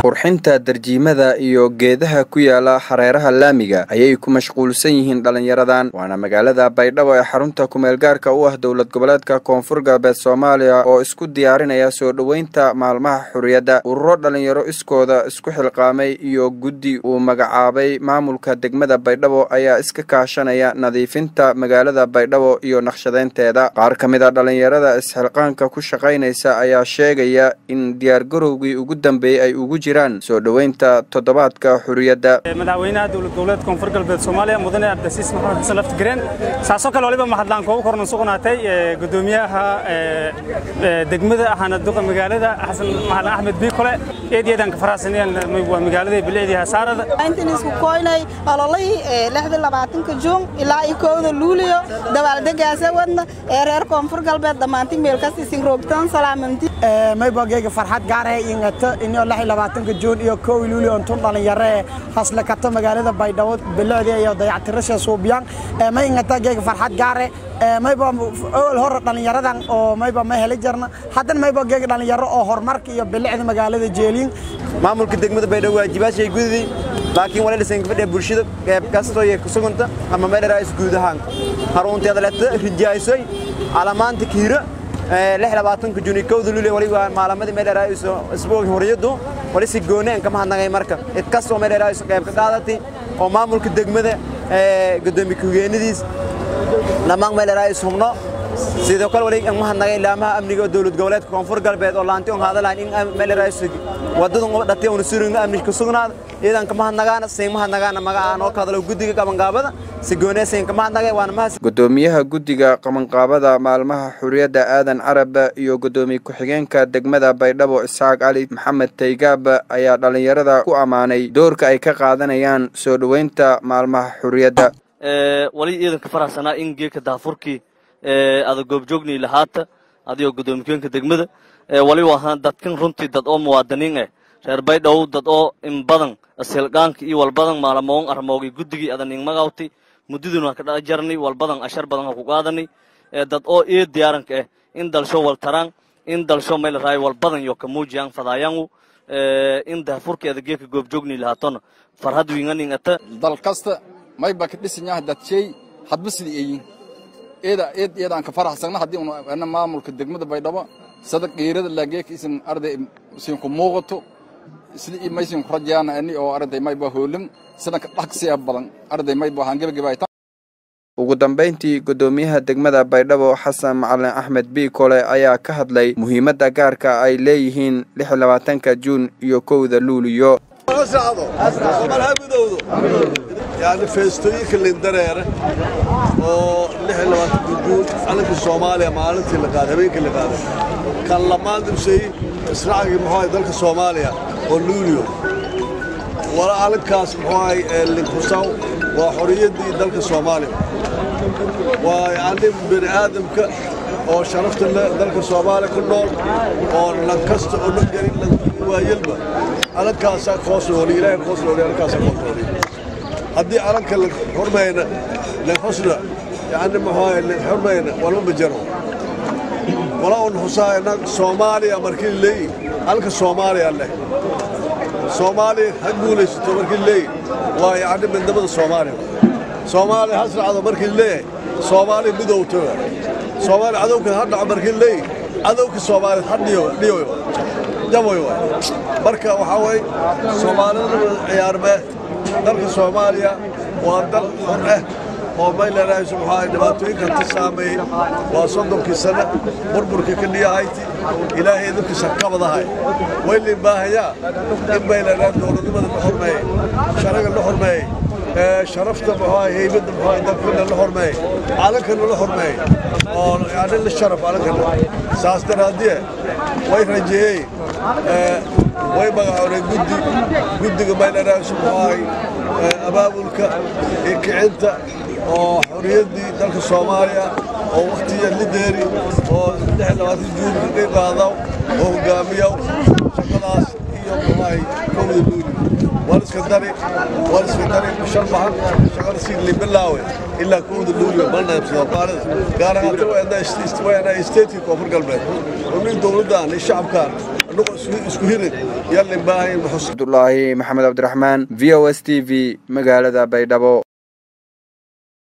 qurxinta darjiimada iyo geedaha ku yaala hareeraha laamiga ayay ku mashquulsan yihiin dhallinyaradan waana magaalada baydhabo ee xarunta kumeelgaarka u ah dowlad goboleedka koonfur galbeed soomaaliya oo isku diyaarinaya soo dhoweynta maalmaha xurriyadda ururo dhallinyaro iskooda isku xilqaamay iyo guddi uu magacaabay maamulka degmada baydhabo ayaa iska kaashanaya nadiifinta magaalada baydhabo iyo naqshadeynteeda qaar ka mid a dhallinyarada isxilqaanka ku shaqaynaysa ayaa sheegaya in diyaargarowgii ugu dambeeyey ay ugu jiraan soo dhoweynta toddobaadka xurriyadda madaxweynaha dowlad goboleed koonfur galbeed soomaaliya mudane cabdisiis maxamed xasan laftigareen saasoo kale waliba mahadlaan koogu korna sugnaatay gudoomiyaha degmada ahana duqa magaalada xasan maxalan axmed biikole eedyadaan ka faraxsanayaan waa magaalada bilicdii hasaarada intan isku koynay ololihii lixda labaatanka juun ilaa iyo kowda luuliyo dabaaldegaasa wadna ee reer koonfur galbeed dhammaanti meelkasta isin roogtaan salaamanti maybogeyga farxad gaaree ingata inoo lix iyo labaatanka juun iyo kow luuliyo intun dhalinyaree haslakato magaalada baydhabo bilicdii iyo dayactirasha suubiyaan ma ingata geega farxad gaare mayba owel hore dhallinyaradan oo mayba ma heli jarna haddana mayba geega dhallinyaro oo horumarka iyo bilicda magaalada jeeliin maamulka degmada baydhabo waajibaashay gudidii laakiin wala dhisan gabadha bulshada qeyb kastoo iyo kusuganta ama meedharaais guud ahaan harunteeda leta rijaaysay calamaanta kiira lix labaatanka juni kowda lule waliba maalamadii meedharaaiso isbuuga horiyadu wali si gooni aan kama hadnagay marka cid kastoo meedharaaiso qeyb ka qaadatay oo maamulka degmada gudoomiye ku-higeenadiis dhammaan meedharaais hubno sidoo kale wali aan mahadnagay ilaamaha amniga dowlad goboleedka koonfur galbeed oo laanti on hadalayn in meedharaais wadadun dhatay una surugna amni ku sugnaada iyadan ka mahadnagaana siin mahadnagaana magacaan oo ka hadalo guddiga qabanqaabada si goonee siin ka mahadnagay waana mahad gudoomiyaha guddiga qabanqaabada maalmaha xurriyadda aadan carab iyo gudoomiye ku-xigeenka degmada baydhabo isxaaq cali maxamed taygaab ayaa dhallinyarada ku ammaanay doorka ay ka qaadanayaan soo dhoweynta maalmaha xurriyadda wali iidanka faraxsanaa in geeka daafurkii ada goobjoognii lahaata adigoo gudoomiye degmada wali ahaan dadkan runtii dad oo muwaadiniin ah reer baydhabo dad oo in badan ashilqaanka iyo walbadan maalamoon armoogay guddigii adaning magawti muddaduna ka dhala jarnay walbadan ashar badan ha ku qaadanay dad oo ii diyaaranka ah in dalsho waltaraan in dalsho meel raay walbadan yo ka muujiyaan fadaayangu in daafurkeeda geeka goobjoogni lahaatona farhad winganing ata dal kasta mayba ka dhisanyaha dadshay hadba sidii eeyin eeda eed eedaan ka faraxsagna haddii una maamulka degmada baydhabo sada qiirada laageeka isin arday isin ku muuqato sidii maysin ku rajayaana ani oo arday mayba hoolim sidanka dhaqsiya badan arday mayba waxaan gebagabayta ugu dambayntii gudoomiyaha degmada baydhabo xasan macalin axmed biikole ayaa ka hadlay muhiimadda gaarka ay leeyihiin lix labaatanka juun iyo kowda luuliyo yani feestooyinka lindareere oo juun calanka soomaaliya maalintii la qaaday habeenkii la qaaday kan lamaan dibsay israacigii muxuu ahay dalka soomaaliya oo luuliyo wala calankaas muxuu ahay linkusaw waa xoriyaddii dalka soomaaliya waa yacni bini aadamka oo sharafta dalka soomaaliya ku nool oo lankasta oo la gelin waayelba calankaasaa koos nooli ilaahay koos nooli calankaasaa koos nooli haddii calanka la xurmayna la xusna yacni muxuu ahay la xurmayna walma bajaro wala un xusaayna soomaaliya markii leeyi calanka soomaaliya leh soomaaliya ha guulaysato markii leeyi waa yacni midnimada soomaaliya soomaaliya ha sracdo markii leeyahay soomaaliya midowtoga soomaaliya cadowka ha dhaco markii leeyi cadowka soomaaliya ha dhiyo dhiyo jaboy waay marka waxaa weeye soomaalida ciyaarmee dalka soomaaliya waa dal xor ah oo maylanayso muxuu dhibaatooyinka ka saameeyey waa soddonkii sanno burburka ka dhiyahayti ilaahay idinkiisa kabadahay waylin baahayaa in maylanaa dowladnimada la xormeeyey sharaga la xormeeyey sharafta muxuu heybadda muxuu dalkana la xormeeyey calankana la xormeeyey oo yani la sharaf calankana saas daraaddiye way rajeeyey way magacoonay guddi guddiga maylanaaso muxuu ahay abaabulka iyo kicinta oo xorriyaddii dalka soomaaliya oo wakhtiya lideeri oo juun ka qaadaw oo hogaamiyaw shaqadaas iyo muxuahay kowda luuli waliska dari waliska dari shan baxan shaqada si libilaawe ilaa kowda luuli ma neebsado gaar ahaan wayna isteedkii koonfur galbeed oo nin dowladdan iyo shacabkan annagoo isku hirin yallin baahayn cabdulaahi maxamed cabdiraxmaan v o s t v magaalada baydhabo